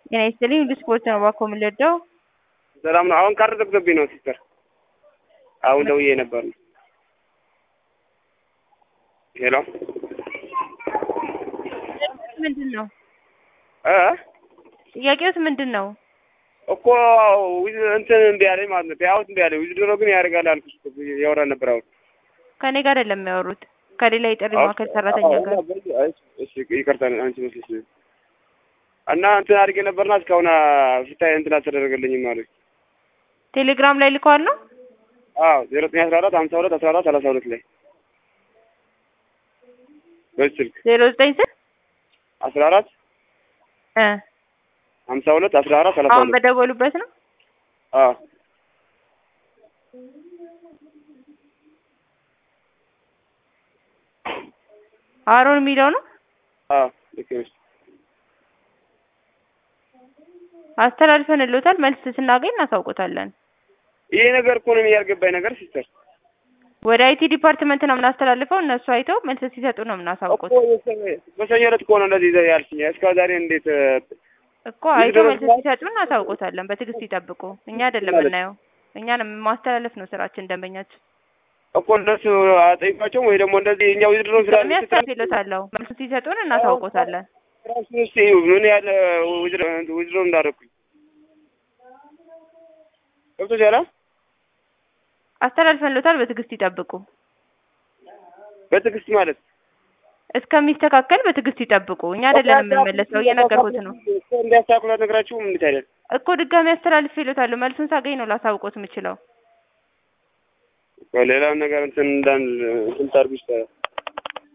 ጤና ይስጥልኝ ሁሉ ስፖርት ነው እባክዎ የምንወደው ሰላም ነው። አሁን ካርድ ዘግቶብኝ ነው ሲስተር። አሁን ደውዬ ነበር ነው። ሄሎ ምንድን ነው እ ጥያቄውስ ምንድን ነው? እኮ ዊዝ እንትን እምቢ አለኝ ማለት ነው። ፔይአውት እምቢ አለኝ። ዊዝድሮ ግን ያደርጋል አልኩሽ እኮ እያወራን ነበር አሁን። ከእኔ ጋር አይደለም የሚያወሩት ከሌላ የጥሪ ማዕከል ሰራተኛ ጋር። እሺ ይቅርታ አንቺ መስለሽ ነው። እና እንትን አድርጌ ነበርና እስካሁን ፍታይ እንትን አልተደረገልኝም አሉኝ። ቴሌግራም ላይ ልከዋል ነው አዎ ዜሮ ዘጠኝ አስራ አራት ሀምሳ ሁለት አስራ አራት ሰላሳ ሁለት ላይ በዚህ ስልክ ዜሮ ዘጠኝ ስል አስራ አራት እ ሀምሳ ሁለት አስራ አራት ሰላሳ አሁን ሁለት በደወሉበት ነው። አዎ አሮን የሚለው ነው። አዎ ልክ ነሽ። አስተላልፈንልዎታል። መልስ ስናገኝ እናሳውቆታለን። ይሄ ነገር እኮ ነው ያልገባኝ ነገር ሲስተር ወደ አይቲ ዲፓርትመንት ነው የምናስተላልፈው። እነሱ አይተው መልስ ሲሰጡ ነው የምናሳውቁት እኮ በሰኞ ዕለት እኮ ነው እንደዚህ ያልሽኝ። እስከ ዛሬ እንዴት እኮ አይተው መልስ ሲሰጡ እናሳውቆታለን። በትዕግስት ይጠብቁ። እኛ አይደለም የምናየው፣ እኛን ማስተላለፍ ነው ስራችን። ደንበኛችን እኮ እነሱ አጠይቋቸውም ወይ ደግሞ እንደዚህ እኛ ዊዝድሮ ስላለ የሚያስተላልፍሎታለሁ። መልስ ሲሰጡን እናሳውቆታለን። ራሱ እስኪ ምን ያህል ዊዝድሮ እንዳደረኩኝ ገብቶሻል? አስተላልፈንልዎታል። በትዕግስት ይጠብቁ። በትዕግስት ማለት እስከሚስተካከል በትዕግስት ይጠብቁ። እኛ አይደለም የምንመለሰው፣ እየነገርኩት ነው እንዲያስተካክሉ አትነግራችሁም? እንዴት አይደል እኮ ድጋሚ አስተላልፌልዎታለሁ። መልሱን ሳገኝ ነው ላሳውቆት የምችለው። ሌላም ነገር እንትን እንዳን እንትን ታርጉ ይችላል